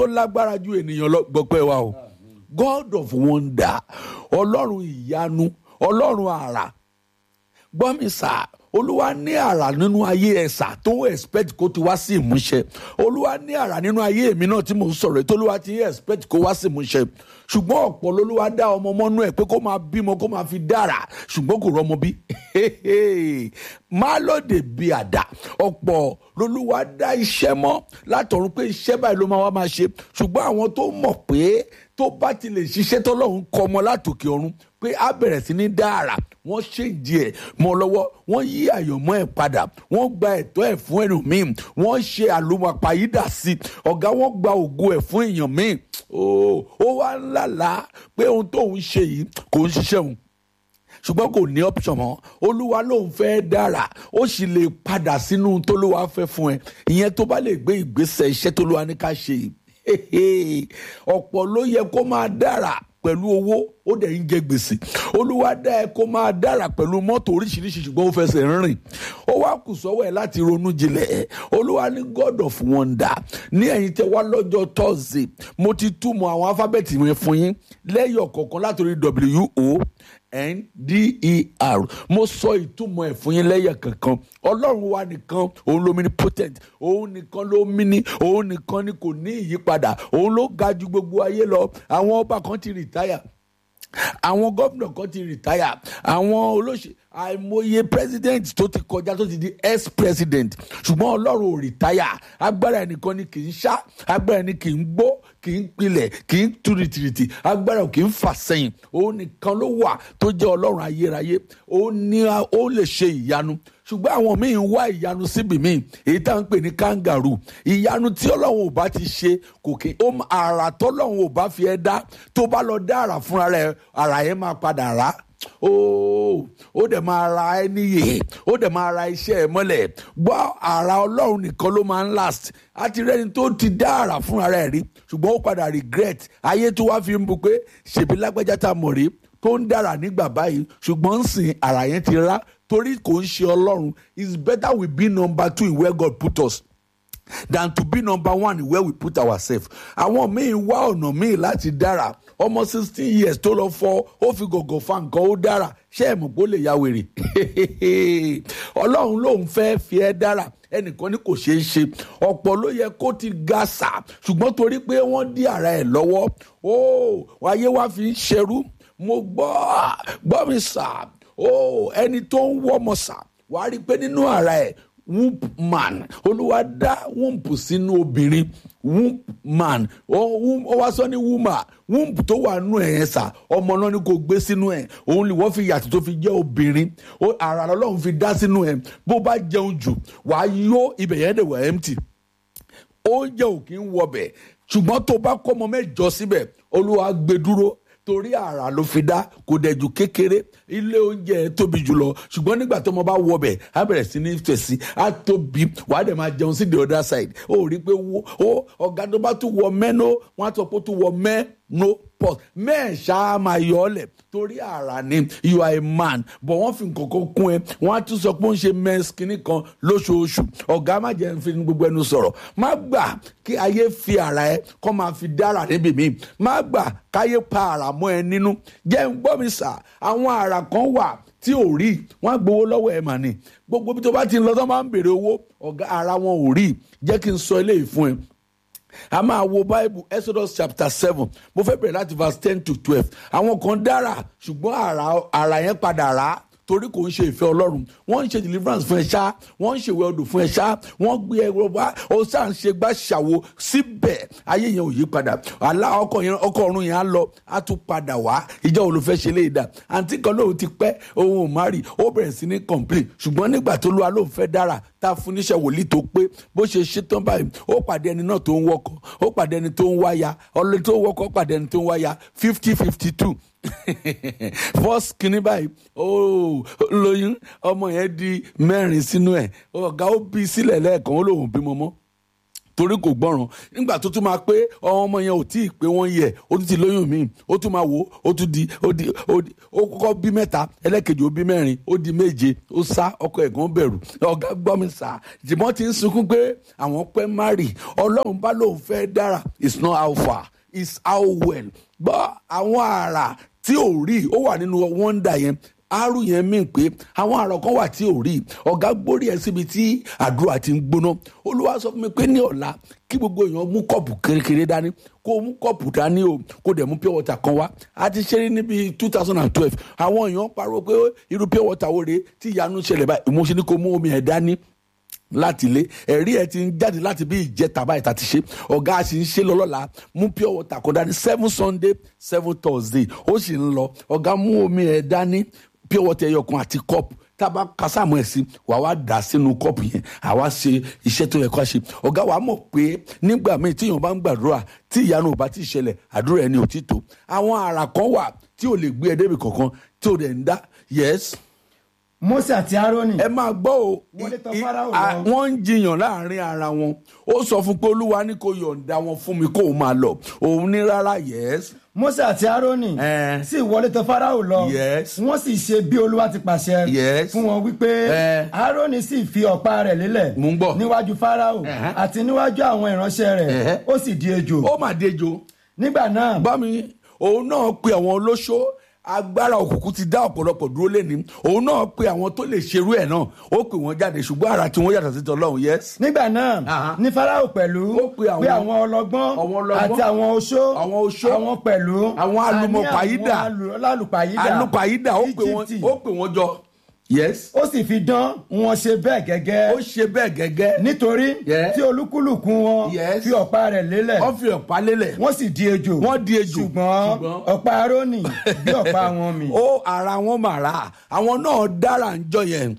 tó lágbára ju ènìyàn lọ gbọpẹ́ wa o god of wonder ọlọ́run ìyanu ọlọ́run àrà gbọ́ mi sà olúwa ní àrà nínú ayé ẹ̀sà tó expect kó ti wá sí ìmúṣẹ olúwa ní àrà nínú ayé èmi náà tí mò ń sọ̀rọ̀ ètò olúwa ti expect kó wá sí ìmúṣẹ ṣùgbọ́n ọ̀pọ̀ lolúwa dá ọmọ mọ́nú ẹ̀ pé kó máa bímọ kó máa fi dára ṣùgbọ́n kò rọ́mọ bí má lóde bí àdá ọ̀pọ̀ lolúwa dá iṣẹ́ mọ́ látọ̀run pé iṣẹ́ báyìí ló máa wá máa ṣe ṣùgbọ́n àwọn tó mọ̀ pé tó bá ti lè ṣiṣẹ́ tọ́lọ́run kọ́ ọmọ látòkè ọ̀run pé á bẹ̀rẹ̀ sí ní dára wọ́n ṣèǹdí ẹ̀ mọ́ lọ́wọ́ wọ́n yí àyànmọ́ ẹ̀ padà wọ́n gba ẹ̀tọ́ ẹ̀ fún ẹnu míì wọ́n ṣe àlùmọ̀páyídà sí ọ̀gá wọ́n gba ògo ẹ̀ fún èèyàn míì ó wá ń lálàá pé ohun tóun ṣe yìí kò ń ṣiṣẹ́ òun ṣùgbọ́n kò ní option mọ́ olúwa lòun fẹ́ dára ó sì lè padà sínú tólúwa fẹ́ fún ẹ ìyẹn tó bá lè gbé ìgbésẹ̀ iṣẹ́ tólúwa ní ká ṣe yìí ọ̀pọ̀ ló yẹ kó máa dára pẹ̀lú owó ó dẹ̀ ń jẹ gbèsè olúwa dá ẹ kó máa dára pẹ̀lú mọ́tò oríṣiríṣi ṣùgbọ́n ó fẹsẹ̀ rìn ó wá kù sọ́wọ́ ẹ̀ láti ronú jinlẹ̀ olúwa ní god of wonder ní ẹ̀yin tẹ wá lọ́jọ́ thursday mo ti túmọ̀ àwọn alifábẹ́ẹ̀tì yẹn fún yín lẹ́yọ̀ kọ̀ọ̀kan látòrí w o n d e r mo sọ ìtumọ̀ ẹ̀ fún yín lẹ́yọ̀ kankan ọlọ́run wa nìkan òun ló omnipotent òun nìkan ló mini òun nìkan ni kò ní ìyípadà òun ló ga ju gbogbo ayé lọ àwọn ọba kan ti rìtáyà àwọn gómìnà kan ti rìtáyà àwọn olóṣèlú àìmọye president tó ti kọjá tó ti di ex president ṣùgbọ́n ọlọ́run ò rìtáyà agbára ẹnìkan ni kì í ṣá agbára ẹni kì í gbó kì í pilẹ̀ kì í tu rìtìrìtì agbára kì í fà sẹ́yìn òun nìkan ló wà tó jẹ́ ọlọ́run ayérayé òun ni ó lè ṣe ìyanu ṣùgbọ́n àwọn míì ń wá ìyanu síbi míì èyí tá à ń pè ní kangaroo ìyanu tí ọlọ́run ò bá ti ṣe kò kí ó àrà tọ́lọ́run ò bá fi ẹ́ dá tó bá lọ dá àrà fúnra rẹ̀ àrà yẹn máa padà rà ó ó dẹ̀ máa ra ẹ níyè ó dẹ̀ máa ra iṣẹ́ ẹ mọ́lẹ̀ gbọ́ àrà ọlọ́run nìkan ló máa ń last àti rẹ́ni tó ti dá àrà fúnra rẹ̀ rí ṣùgbọ́n ó padà regret ayé tó wá fi ń bu pé ṣèbí lágbájá tá a mọ̀ rí tó ń dára nígbà báyìí ṣùgbọ́n ń sìn àrà yẹn ti rá torí kò ń ṣe ọlọ́run it's better we be number two in where God put us than to be number one in where we put ourselves. àwọn míì wá ọ̀nà míì láti dára ọmọ sixteen years tó lọ fọ ó fi gògò fa nǹkan ó dára ṣé ẹ̀ mọ̀ pé ó lè ya wèrè ọlọ́run lòun fẹ́ fi ẹ́ dára ẹnìkan ní kò ṣeé ṣe ọ̀pọ̀ ló yẹ kó ti ga sà ṣùgbọ́n torí pé wọ́n dí ara ẹ̀ lọ́wọ́ ó wáyé wá fi ń ṣerú mo gbọ́ gbọ́ mi sà ó ẹni tó ń wọ́mọ sà wàá rí i pé nínú ara ẹ̀ womb man olúwa dá womb sínú obìnrin womb man ó wá sọ ní womb womb tó wà nù ẹ̀ yẹn sà ọmọ náà ni kò gbé sínú ẹ̀ òun ni wọ́n fi yàtọ̀ tó fi jẹ́ obìnrin ara ọlọ́run fi dá sínú ẹ̀ bó bá jẹun jù wàá yó ibẹ̀ yẹn dẹ̀ wà empty oúnjẹ ò kí ń wọbẹ̀ ṣùgbọ́n tó bá kọ́ ọmọ mẹ́jọ síbẹ̀ olúwa gbé dúró torí àrà ló fi dá kò dẹ̀jú kékeré ilé oúnjẹ tóbi jùlọ ṣùgbọ́n nígbà tó mo bá wọ bẹ̀ á bẹ̀rẹ̀ sí ní fèsì á tóbi wàá dẹ̀ máa jẹun sí the other side ó rí i pé wo ó ọ̀gá tó bá tún wọ mẹ́nó wọ́n á sọ pé ó tún wọ mẹ́nó pot mẹ́ẹ̀ṣá máa yọ ọ́ lẹ̀ torí àrà ni you are a man but wọ́n fi nǹkan kan kún ẹ wọ́n á tún sọ pé ó ń ṣe mens kínní kan lóṣooṣù ọ̀gá má jẹ́ fi gbogbo ẹnu sọ̀rọ̀ má gbà kí ayé fi àrà ẹ kọ́ máa fi dára níbi míì má gbà káyé pa àrà mọ́ ẹ nínú jẹ́ ń gbọ́ mi sà àwọn àrà kan wà tí ò rí wọn á gbowó lọ́wọ́ ẹ̀ mà ní gbogbo bí tó bá ti ń lọ tó máa ń béèrè owó ọ̀gá ara wọn ò rí jẹ́ kí n sọ eléyìí fún ẹ a máa wo bible exodus chapter seven mo fẹ́ bẹ̀rẹ̀ láti verse ten to twelve àwọn kan dára ṣùgbọ́n àrà àrà yẹn padà rà á torí kò ń ṣe ìfẹ́ ọlọ́run wọ́n ń ṣe deliverance fún ẹ ṣá wọ́n ń ṣèwé ọdún fún ẹ ṣá wọ́n gbé ẹrọ wá ó sáà ń ṣe gbá ṣàwo síbẹ̀ ayé yẹn ò yí padà àlá ọkọ yẹn ọkọ ọ̀run yẹn á lọ á tún padà wá ìjọ wo ló fẹ́ ṣe lè dà àǹtí kan lóun ti pẹ́ òun ò má rí ó bẹ̀rẹ̀ sí ní complain ṣùgbọ́n nígbà tó lóa lóun fẹ́ dára tá a fún níṣẹ́ wòlíì tó pé bó ṣe ṣe tán báyìí ó pàdé ẹni náà tó ń wọkọ̀ ó pàdé ẹni tó ń wáyà ọlọ́ni tó ń wọkọ̀ pàdé ẹni tó ń wáyà fifty fifty two first kìíní báyìí ó lóyún ọmọ yẹn di mẹ́rin sínú ẹ̀ ọ̀gá ó bí sílẹ̀ lẹ́ẹ̀kan ó lóun bímọ mọ́ torí kò gbọ́ràn nígbà tó tún máa pé ọmọ yẹn ò tí ì pé wọ́n yẹ ó tún ti lóyún míì ó tún máa wò ó tún di ó di ó di ó kọ́kọ́ bí mẹ́ta ẹlẹ́kejì ó bí mẹ́rin ó di méje ó sá ọkọ ẹ̀gbọ́n bẹ̀rù ọ̀gá gbọ́ mi sá jìmọ́ ti ń sunkún pé àwọn pẹ́ márì ọlọ́run bá lóun fẹ́ dára it's not how far it's how well gbọ́ àwọn àrà tí ò rí ó wà nínú wọ́ndà yẹn àrùn yẹn mí pé àwọn àrò kan wà tí ò rí ọ̀gá gbórí ẹ̀ síbi tí àdúrà ti ń gbóná olúwa sọ fún mi pé ní ọ̀la kí gbogbo èèyàn mú kọ́ọ̀pù kékeré dání kó mú kọ́ọ̀pù dání o kó dẹ̀ mú pure water kan wá a ti ṣeré níbi two thousand and twelve àwọn èèyàn pariwo pé irú pure water wo rèé tí ìyanu ṣẹlẹ̀ báyìí mo ṣe ní kó mú omi ẹ̀ dání láti ilé ẹ̀rí ẹ̀ ti ń jáde láti bí ìjẹta báyìí tá ti ṣe ọ̀gá a sì ń ṣe lọ́lọ́la mú pure water kan dání seven sunday seven thursday ó sì ń lọ ọ̀gá mú omi ẹ̀ dání pure water ẹyọ kan àti cup tába kásámù ẹ̀ sí wà wá dà sínú kọ́ọ̀pù yẹn àwa ṣe iṣẹ́ tó yẹ ká ṣe ọ̀gá wa mọ̀ pé nígbà míì tíyàn bá ń gbàdúrà tí ìyanu ò bá ti ṣẹlẹ̀ àdúrà ẹni ò ti tó àwọn àrà kan wà tí ò lè gbé ẹ débi kankan tí ò dẹ̀ ń dá yes Mósè àti Árónì ẹ máa gbọ́ o Wọlé tọ̀ i- Fáráò a- lọ. wọ́n ń jiyàn láàrin ara wọn ó sọ fún pé olúwa ní kó yọ̀ǹda wọn fún mi kó o máa lọ òun ní rárá yes Mósè àti Árónì Eh. sì wọlé tọ̀ Fáráò lọ Yes. wọ́n sì ṣe bí Olúwa ti pàṣẹ Yes. fún wọn wípé Eh. Árónì sì fi ọ̀pá rẹ̀ lélẹ̀ Mò ń gbọ́. níwájú Fáráò Eh. àti níwájú àwọn ìránṣẹ́ rẹ̀ Eh. ó sì di ejò ó mà dejo nígbà náà bá mi òun náà pe àwọn olóṣó agbára òkùnkùn ti dá ọ̀pọ̀lọpọ̀ dúró lẹ́ni òun náà pe àwọn tó lè ṣerú ẹ̀ náà ó pè wọ́n jáde ṣùgbọ́n ara tí wọ́n yàtọ̀ sí tọ́lọ́run yes. nígbà náà Aha. ní Fáráò pẹ̀lú Ó pe àwọn- pé àwọn ọlọ́gbọ́n àwọn ọlọ́gbọ́n, àti àwọn oṣó àwọn oṣó, àwọn pẹ̀lú àwọn alùmọ̀pàyídà, àní àwọn alùpàyídà alùpàyídà ó pè wọ́n Íjíbítì. ó pè wọ́n jọ yes. ó sì fi dán wọn ṣe bẹ́ẹ̀ gẹ́gẹ́ ó ṣe bẹ́ẹ̀ gẹ́gẹ́ nítorí Yes. tí olúkúlùkù wọn Yes. fi ọ̀pá rẹ̀ lélẹ̀ wọ́n fi ọ̀pá lélẹ̀ wọ́n sì di ejò Wọ́n di ejò. ṣùgbọ́n Ṣùgbọ́n- ọ̀pá Árónì bí ọ̀pá wọn mi. ó ara wọn mà rà àwọn náà dára ń jọ yẹn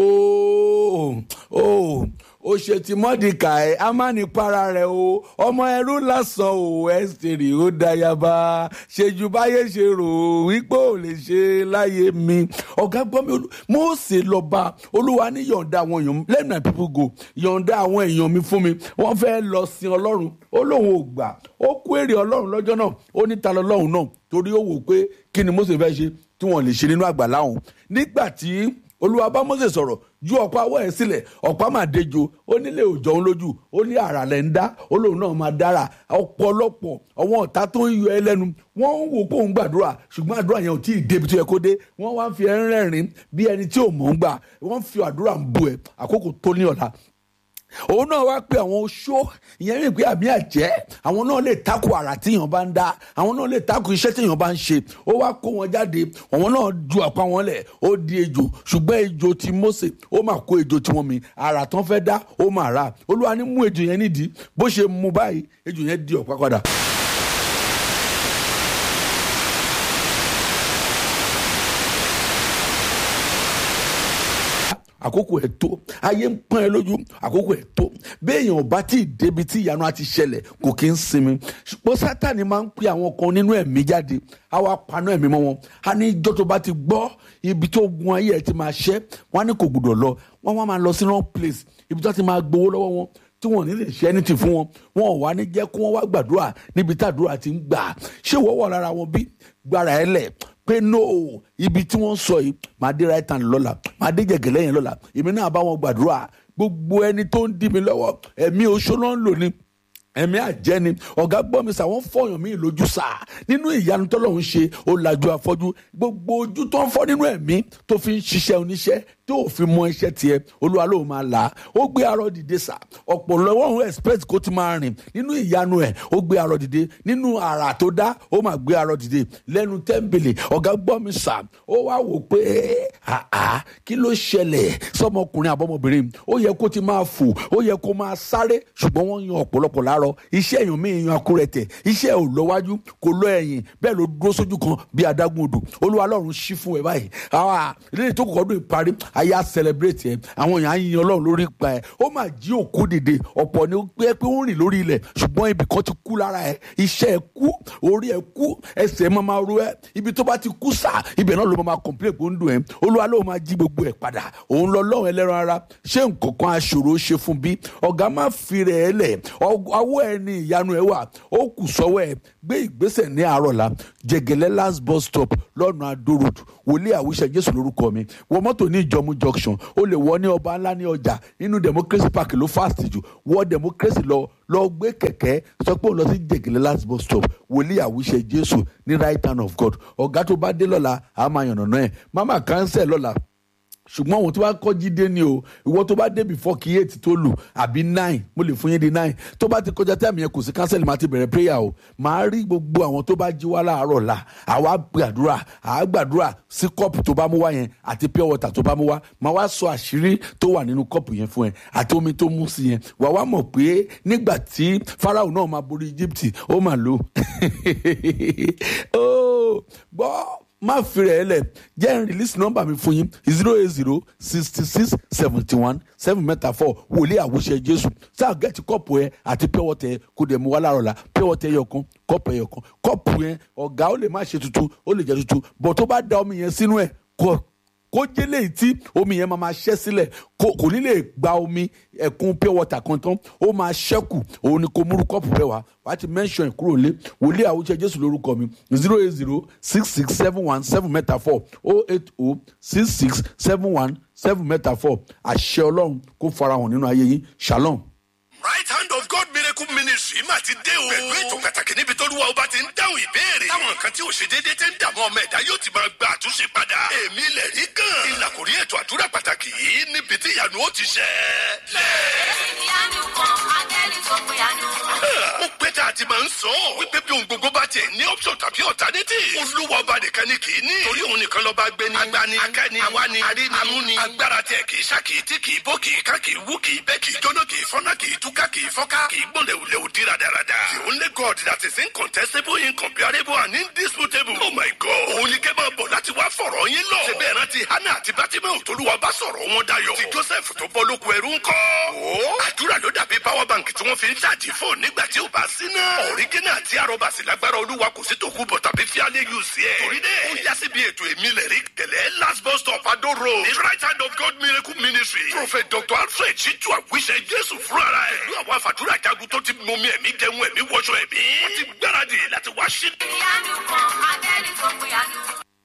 ó ó ó ṣe ti mọ́dìkà ẹ̀ a máa ní para rẹ̀ o ọmọ ẹrú lásán o ẹ́sítérì ó dayaba ṣèjú báyé ṣe rò ó wípé ò lè ṣe láyé mi ọ̀gá gbọ́ mi olú- Mósè lọ́ba olúwa ní yọ̀ǹda àwọn èèyàn let my people go yọ̀ǹda àwọn èèyàn mi fún mi wọ́n fẹ́ lọ sin ọlọ́run ó lóun ò gbà ó kú èrè ọlọ́run lọ́jọ́ náà ó ní ta lọ́lọ́run náà torí ó wò pé kí ni Mósè fẹ́ ṣe tí wọ́n lè ṣe nínú àgbàlá òun nígbà tí olúwa bá Mósè sọ̀rọ̀ ju ọ̀pá ọwọ́ ẹ̀ sílẹ̀ ọ̀pá máa dejo ó nílé òjò òun lójú ó ní àrà lẹ̀ ń dá ó lóun náà máa dára ọ̀pọ̀lọpọ̀ àwọn ọ̀tá tó ń yọ ẹ lẹ́nu wọ́n ń wò pé òun gbàdúrà ṣùgbọ́n àdúrà yẹn ò tí ì débi tó yẹ kó dé wọ́n wá ń fi ẹ́ ń rẹ́rìn bí ẹni tí ò mọ̀ ń gbà wọ́n fi àdúrà ń bu ẹ̀ àkókò tó ní ọ̀la òun náà wá pé àwọn oṣó ìyẹn mi pé àmì àjẹ́ àwọn náà lè takò àrà tíyàn bá ń dá àwọn náà lè takò iṣẹ́ tíyàn bá ń ṣe ó wá kó wọn jáde àwọn náà ju àpá wọn lẹ̀ ó di ejò ṣùgbọ́n ejò ti Mósè ó mà kó ejò tiwọn mi àrà tán fẹ́ dá ó mà rà olúwa ní mú ejò yẹn nídìí bó ṣe mú báyìí ejò yẹn di ọ̀pá padà. àkókò ẹ̀ tó ayé ń pọ́n ẹ lójú àkókò ẹ̀ tó béèyàn bá tí ì débi tí ìyanu àti ṣẹlẹ̀ kò kí ń sinmi ṣùgbọ́n sátani máa ń pe àwọn kan nínú ẹ̀mí jáde á wá paná ẹ̀mí mọ́ wọn á ní ìjọ tó bá ti gbọ́ ibi tó gun ayé ẹ̀ ti máa ṣẹ́ wọn á ní kò gbọdọ̀ lọ wọn wá máa lọ sí wrong place ibi tó ti máa gbowó lọ́wọ́ wọn tí wọn ò ní lè ṣe anything fún wọn wọn ò wá ní jẹ́ kó wọ́n wá gbàdúrà níbi tàdúrà ti ń gbà ṣé wọ́n wà lára wọn bí gbára ẹ lẹ̀ pé no ibi tí wọ́n sọ yìí máa dé right hand lọ́la máa dé jẹ̀gẹ̀lẹ́ yẹn lọ́la èmi náà bá wọn gbàdúrà gbogbo ẹni tó ń dí mi lọ́wọ́ ẹ̀mí oṣó náà ń lò ní ẹ̀mí àjẹni ọ̀gá gbọ́ mi sà wọ́n fọyàn mí lójú sà nínú ìyanu tọ́lọ́run ṣe ó lajú afọ́jú gbogbo ojú tó ń fọ́ nínú ẹ̀mí tó fi ń ṣiṣẹ́ oníṣẹ́ tó fi mọ iṣẹ́ tiẹ̀ olúwa ló máa là á ó gbé arọ dìde sà ọ̀pọ̀lọpọ̀ òun expect kó ti máa rìn nínú ìyanu ẹ̀ ó gbé arọ dìde nínú àrà tó dá ó máa gbé arọ dìde lẹ́nu tẹ́ḿbìlì ọ̀gá gbọ́ mi sà ó wá wò pé àá kí ló ṣẹlẹ̀ sọmọkùnrin àbọ̀mọbìnrin ó yẹ kó ti máa fò ó yẹ kó máa sáré ṣùgbọ́n wọ́n yan ọ̀pọ̀lọpọ̀ láàárọ̀ iṣẹ́ èèyàn mi yan akúrẹ̀tẹ̀ iṣẹ́ ò lọ́wájú kò lọ ẹ̀yìn bẹ́ẹ̀ ló dúró sójú kan bí adágún odò olúwa lọ́run ṣí fún ẹ báyìí àwa ilé tó kọ̀ọ̀dún ìparí ayé á celebrate ẹ àwọn èèyàn á yin ọlọ́run lórí pa ẹ ó máa jí òkú dìde ọ̀pọ̀ ni ó pé pé ó rìn lórí ilẹ̀ ṣùgbọ́n ibì kan ti kú lára ẹ iṣẹ́ ẹ kú orí ẹ kú ẹsẹ̀ ẹ máa máa ro ẹ ibi tó bá ti kú sà ibẹ̀ náà ló máa complain pé ó ń dùn ẹ olúwa ló máa jí gbogbo ẹ padà òun lọ lọ́run ẹlẹ́ran ara ṣé nǹkan kan aṣòro ṣe fún bí ọ̀gá má fi rẹ̀ ẹ lẹ̀ ọwọ́ ẹ ní ìyanu ẹ wà ó kù sọ́wọ́ ẹ gbé ìgbésẹ̀ ní àárọ̀ la jẹgẹlẹ last bus stop lọ́nà adó road wòlíì àwíṣẹ jésù lórúkọ mi wọ mọ́tò ní ìjọmú junction ó lè wọ ní ọba ńlá ní ọjà nínú democracy park ló fast jù wọ democracy lọ lọ gbé kẹ̀kẹ́ sọ pé ó lọ sí jẹgẹlẹ last bus stop wòlíì àwíṣẹ jésù ní right hand of god ọ̀gá tó bá dé lọ́la àá máa yànnàná ẹ̀ mama cancel lọ́la ṣùgbọ́n àwọn tó bá kọ́ jíde ni o ìwọ tó bá dé before kí eight tó lù àbí nine mo lè fún yín di nine tó bá ti kọjá tẹ́ẹ̀mù yẹn kò sí cancel máa ti bẹ̀rẹ̀ prayer o máa rí gbogbo àwọn tó bá jí wá láàárọ̀ la àwa gbàdúrà àá gbàdúrà sí kọ́ọ̀pù tó bá mú wá yẹn àti pure water tó bá mú wá máa wá sọ àṣírí tó wà nínú kọ́ọ̀pù yẹn fún ẹ àti omi tó mú sí yẹn wà wá mọ̀ pé nígbà tí Fáráò náà máa borí Egypt ó mà lò ó gbọ́ má fi rẹ̀ lẹ̀ jẹ́ n release number mi fún yín zero eight zero sixty six seventy one seven mẹ́ta four wòlíì àwòṣe jésù sáà gẹ́tì kọ́ọ̀pù ẹ àti pure water ẹ kó dẹ̀ mú wá láàárọ̀ la pure water ẹyọ kan kọ́ọ̀pù ẹyọ kan kọ́ọ̀pù yẹn ọ̀gá ó lè má ṣe tuntun ó lè jẹ́ tuntun bọ̀ tó bá da omi yẹn sínú ẹ̀ kọ́ kó jẹ́ léyìí tí omi yẹn máa ma ṣẹ́ sílẹ̀ kò ní lè gba omi ẹ̀kún pure water kan tán ó máa ṣẹ́kù òun ni kò múrú kọ́ọ̀pù rẹ wá wàá ti mention kúrò lé wòlíì àwùjọ jésù lórúkọ mi zero eight zero six six seven one seven mẹ́ta four oh eight oh six six seven one seven mẹ́ta four àṣẹ ọlọ́run kó farahàn nínú ayé yín shalom. right hand of God miracle ministry mà ti dé o. pẹ̀lú ètò pàtàkì níbi tó lúwa ọba ti ń dáhùn ìbéèrè. táwọn nǹkan tí ò ṣe déédéé ti ń dààmú ọmọ ẹ̀dá yóò ti máa gba àtúnṣe padà. èmi lè rí gan. ìlàkùrí ètò àdúrà pàtàkì yìí níbi tí ìyanu ó ti ṣẹ. ìyanu kan adẹ́rìn tó pé àánú. ó pẹ́ tá a ti máa ń sọ. wípé bí ohun gbogbo bá tiẹ̀ ní option tàbí alternative. olúwa ọba nìkan ni kì í ní. torí òun nìkan lọ́ba gbé ní. agbani akẹ́ni awani aríni amúni. agbára tiẹ̀ kì í ṣá kì í tí kì í bó kì í ká kì í wú kì í bẹ́ kì í jóná kì í fọ́nà kì í túká kì í fọ́ká kì í gbọ́n lẹ́wùlẹ́wù dí radarada. the only God that is incontestable incomparable and indisputable. oh my God. òun ni kẹ́ máa bọ̀ láti wá fọ̀rọ̀ yín lọ. ṣe bẹ́ẹ̀ rántí hannah àti bátímẹ́ù tolúwa bá sọ̀rọ̀ wọn dayọ̀. ti joseph tó bọ́ lóko ẹrú ńkọ́. ó àdúrà ló dàbí power bank tí wọ́n fi ń ṣáàjì fóònù nígbà tí ò bá sí náà. ọ̀rígínà àti arọ́bàsì lágbára olúwa kò sí tòkú bọ̀ tàbí fíálẹ̀ yù sí ẹ̀. torí dẹ́ ó yá síbi ètò èmi lẹ̀ rí gẹ̀lẹ́ last bus stop adó road. the right hand of God miracle ministry. prophet dr alfred chitu àwíṣẹ jésù fúnra ẹ̀. ìlú àwọn àfàdúrà jagun tó ti mọmi ẹ̀mí jẹun ẹ̀mí wọṣọ ẹ̀mí. wọ́n ti gbáradì láti wá sí. ìyanu kan adẹ́rìn tó pé àánú.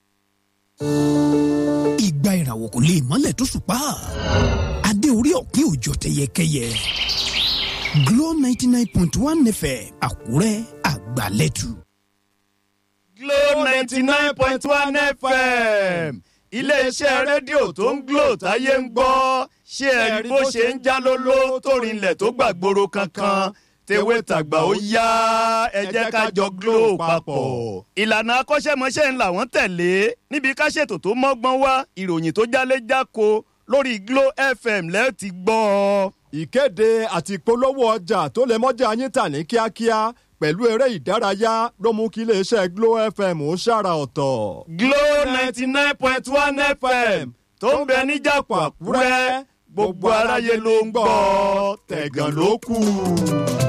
ìgbà ìràwọ̀ kò lè mọ́lẹ̀ tó ṣùpá adé orí ọ̀pin òjò tẹyẹkẹyẹ Glo ninety nine point one fm Àkúrẹ́ àgbàlẹ́tù. Glo ninety nine point one FM iléeṣẹ́ rédíò tó ń Glo táyé ń gbọ́ ṣé ẹ rí bó ṣe ń já lóló tó rinlẹ̀ tó gbàgbóró kankan tewé tàgbà ó yá ẹ jẹ́ ká jọ Glo papọ̀. ìlànà akọ́ṣẹ́mọṣẹ́ ńlá wọ́n tẹ̀lé níbi ká ṣètò tó mọ́gbọ́n wá ìròyìn tó jálé jáko lórí Glo FM lẹ́ẹ̀ ti gbọ́ ọ. ìkéde àti ìpolówó ọjà tó lè mọ́jà yín tà ní kíákíá pẹ̀lú eré ìdárayá ló mú kí iléeṣẹ́ Glo FM ó ṣàrà ọ̀tọ̀. Glo ninety nine point one FM tó ń bẹ níjàpọ̀ Àkúrẹ́ gbogbo aráyé ló ń gbọ́ tẹ̀gàn ló kù.